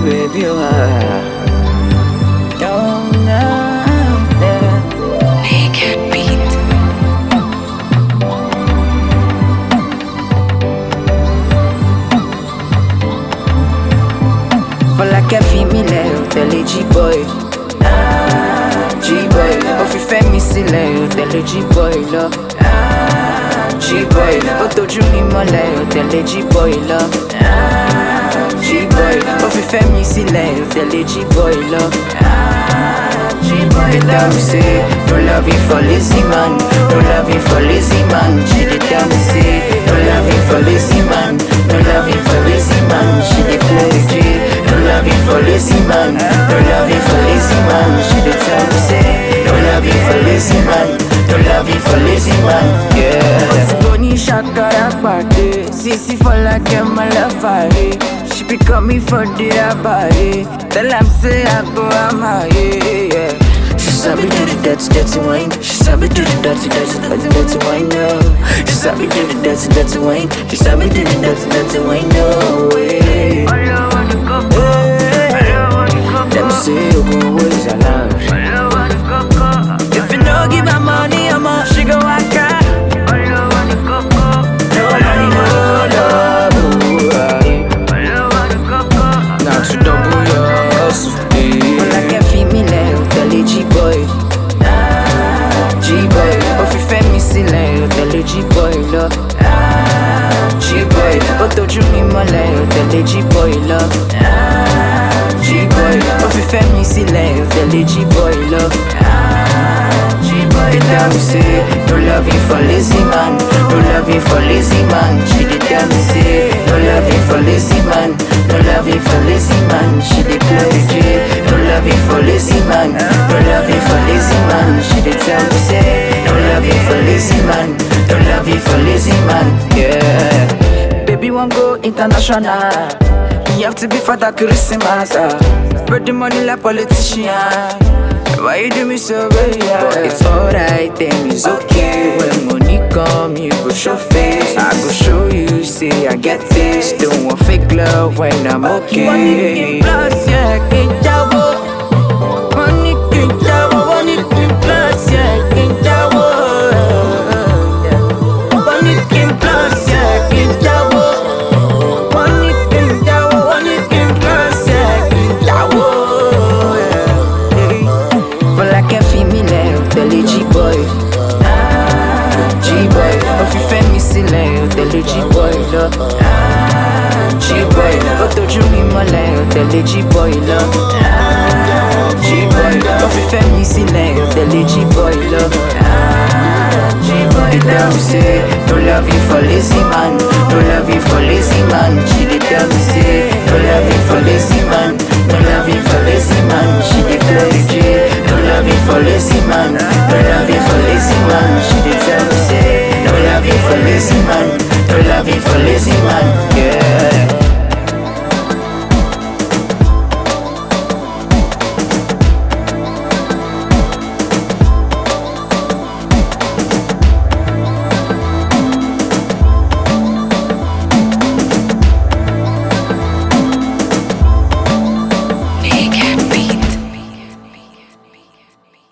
baby, oh, ah. Oh, no, yeah. Naked beat. Fọlákẹ́ fi mí lẹ̀ ò tẹ̀lé G-boy. Ah, G-boy. Ó fi fẹ́ mi sílẹ̀ ò tẹ̀lé G-boy lọ. Ah, G-boy. Ó tójú mi mọ́lẹ̀ ò tẹ̀lé G-boy lọ. Ah, G-boy. Ó fi fẹ́ mi sílẹ̀ ò tẹ̀lé G-boy lọ. Ah, G-boy. They tell me say, no loving for lazy man, no loving for lazy man. She dey tell me say, no loving for lazy man, no loving for lazy man. She dey play the G. No loving for lazy man, no loving for lazy man. She dey tell me say, no loving for lazy man, no loving for lazy man. Yeah. Tony Shakara party, Sisi for like my love She be coming for the body. Tell am say I go am yeah. She sabi do the dirty, dirty wine. She sabi do the dirty, dirty, dirty, dirty wine. No. She sabi do the dirty, dirty wine. She sabi do the dirty, dirty wine. No way. Them say you go always allowed. If you no give her money, I'm a she go walk out. No money, no love. ooh, aye. Now to double your hustle. Fọlákẹ́ fi mí lẹ̀ ò tẹ̀lé G-boy. Ah, G-boy. Ó fi fẹ́ mi sílẹ̀ ò tẹ̀lé G-boy lọ. Ah, G-boy. Ó tójú mi mọ́lẹ̀ ò tẹ̀lé G-boy lọ. Ah, G-boy. Ó fi fẹ́ mi sílẹ̀ ò tẹ̀lé G-boy lọ. Ah, G-boy. They tell me say, no loving for lazy man, no loving for lazy man. She dey tell me say, no loving for lazy man, no loving for lazy man. She dey play the G. No loving for lazy man, no loving for lazy man. She dey tell me say, no loving for lazy man, no loving for lazy man. Yeah. Baby want go international. You have to be for that Christmas. Uh. Spread the money like politician. Why you do me so bad? Yeah? But it's alright, then it's okay. When money come, you go show face. I go show you, say I get this. Don't want fake love when I'm okay. Money plus, yeah, can't jabo. Money can't jabo, money can plus, yeah, can't jabo. Money can plus, yeah, can't jabo. Money can jabo, money can plus, yeah, can't jabo. Fọlákẹ́ fi mí lẹ̀ ò tẹ̀lé G-boy. Ah, G-boy. Ó fi fẹ́ mi sílẹ̀ ò tẹ̀lé G-boy lọ. Ah, G-boy. Ó tójú mi mọ́lẹ̀ ò tẹ̀lé G-boy lọ. Ah, G-boy. Ó fi fẹ́ mi sílẹ̀ ò tẹ̀lé G-boy lọ. Ah, G-boy. They tell me say, no loving for lazy man, no loving for lazy man. She dey tell me say, no loving for lazy man, no loving for lazy man. She dey play the G. No loving for lazy man, no loving for lazy man. She dey